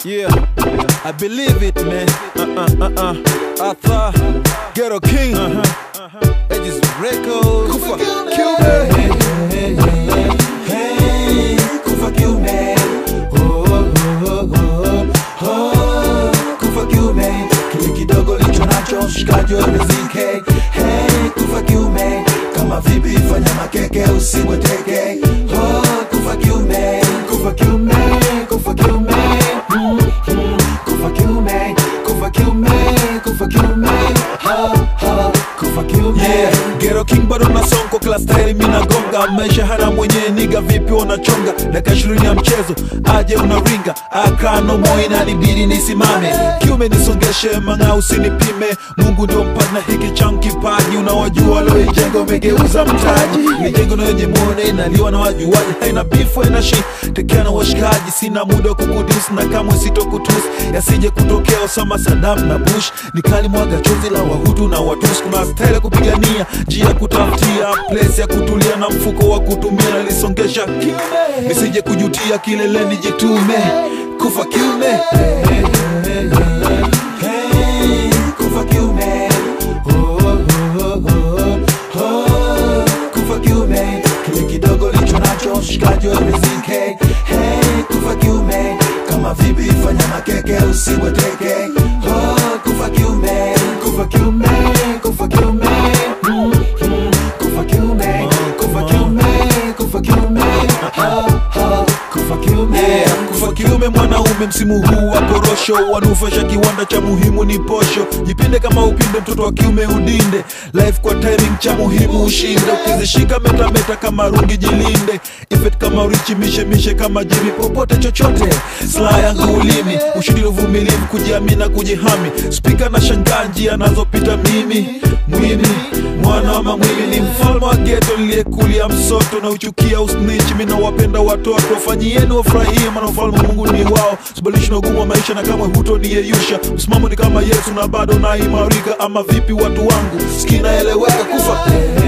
Yeah, I believe it, man. Uh uh uh uh. Arthur, Ghetto King. Uh huh. Edges Records. Kufa, kill me. Hey, hey, kufa kiume oh, oh, oh, oh, oh, kufa kiume kile kidogo licho nacho mshikaji wa rizike hey, kufa kiume kama vipi fanya makeke usibweteke oh, kufa kiume kufa kiume kufa kiume mm, mm, kufa kiume kufa kiume kufa kiume ha, ha, kufa kiume Yeah, Ghetto King bado na sonko class style mina gonga maisha hana mwenyewe niga vipi unachonga dakika ishirini ya mchezo aje unaringa akano moi inanibidi nisimame kiume nisongeshe manga usinipime Mungu ndio mpana hiki changu kipaji unawajua walioijenga umegeuza mtaji mijengo na yenye muone inaliwa na wajuaji haina bifu haina shi tekea na washikaji sina muda wa kukudisi na kamwe sitokutusi yasije kutokea Osama Saddam na Bush nikali mwaga chozi la wahutu na watusi kuna style ya kupigania njia ya kutafutia place ya kutulia na mfuko wa kutumia nalisongesha kiume nisije kujutia kileleni jitume kufa kiume Hey, kufa kiume oh, oh, oh, oh, oh, kufa kiume kile kidogo licho nacho mshikaji wa rizike hey, kufa kiume kama vipi fanya makeke usibweteke oh, kufa kiume kufa kiume kufa kiume mm, mm, kufa kiume kufa kiume kufa kiume ha, ha, kufa kiume Yeah, kufa kiume mwanaume msimu huu wa korosho wanufasha kiwanda cha muhimu ni posho jipinde kama upinde mtoto wa kiume udinde life kwa timing cha muhimu ushinde ukizishika metameta kama rungi jilinde ifet kama urichi mishe mishe kama jimi popote chochote sla yangu ulimi ushindi uvumilivu kujiamini na kujihami spika na shangaa njia anazopita mimi mwimi mwana wa mamwimi ni mfalme wa geto liliyekulia msoto na uchukia usnich mina wapenda watoto fanyieni wafurahie maana ufalme wa mungu ni wao sibalishi na ugumu wa maisha na kamwe hutoniyeyusha msimamo ni kama yesu na bado naimarika ama vipi watu wangu skinaeleweka kufa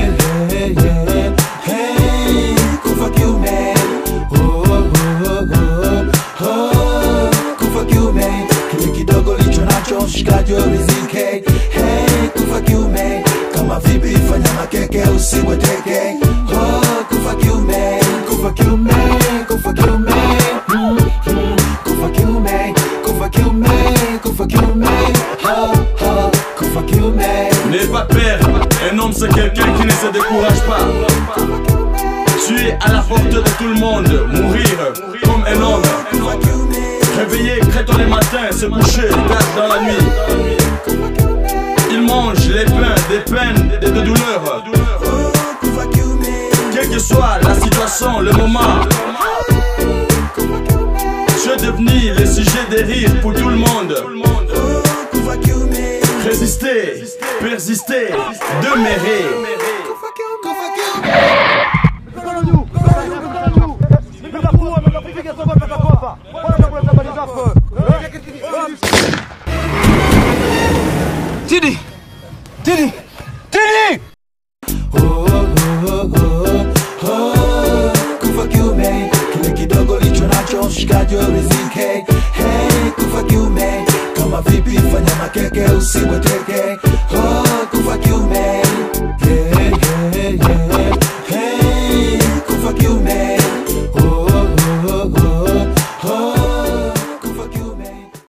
Hey, kufa kiume oh, oh, oh, oh, oh, kufa kiume kile kidogo licho nacho mshikaji wa rizike hey, kufa kiume kama vipi fanya makeke usibweteke oh, kufa kiume kufa kiume kufa kiume mm, mm, kufa kiume kufa kiume kufa kiume ha, ha, kufa kiume N'aie pas peur, un homme c'est quelqu'un qui ne se décourage pas. Tu es à la porte de tout le monde, mourir comme un homme. Réveiller très tôt le matin, se coucher tard dans la nuit. Il mange les pains, des peines et des douleurs. Quelle que soit la situation, le moment. Tu es devenu le sujet des rires pour tout le monde. Résister, persister, demeurer. Tidi! Tidi! Tidi! kufa kiume kile kidogo licho nacho mshikaji wa rizike hey, kufa kiume kama vipi fanya makeke usibweteke oh,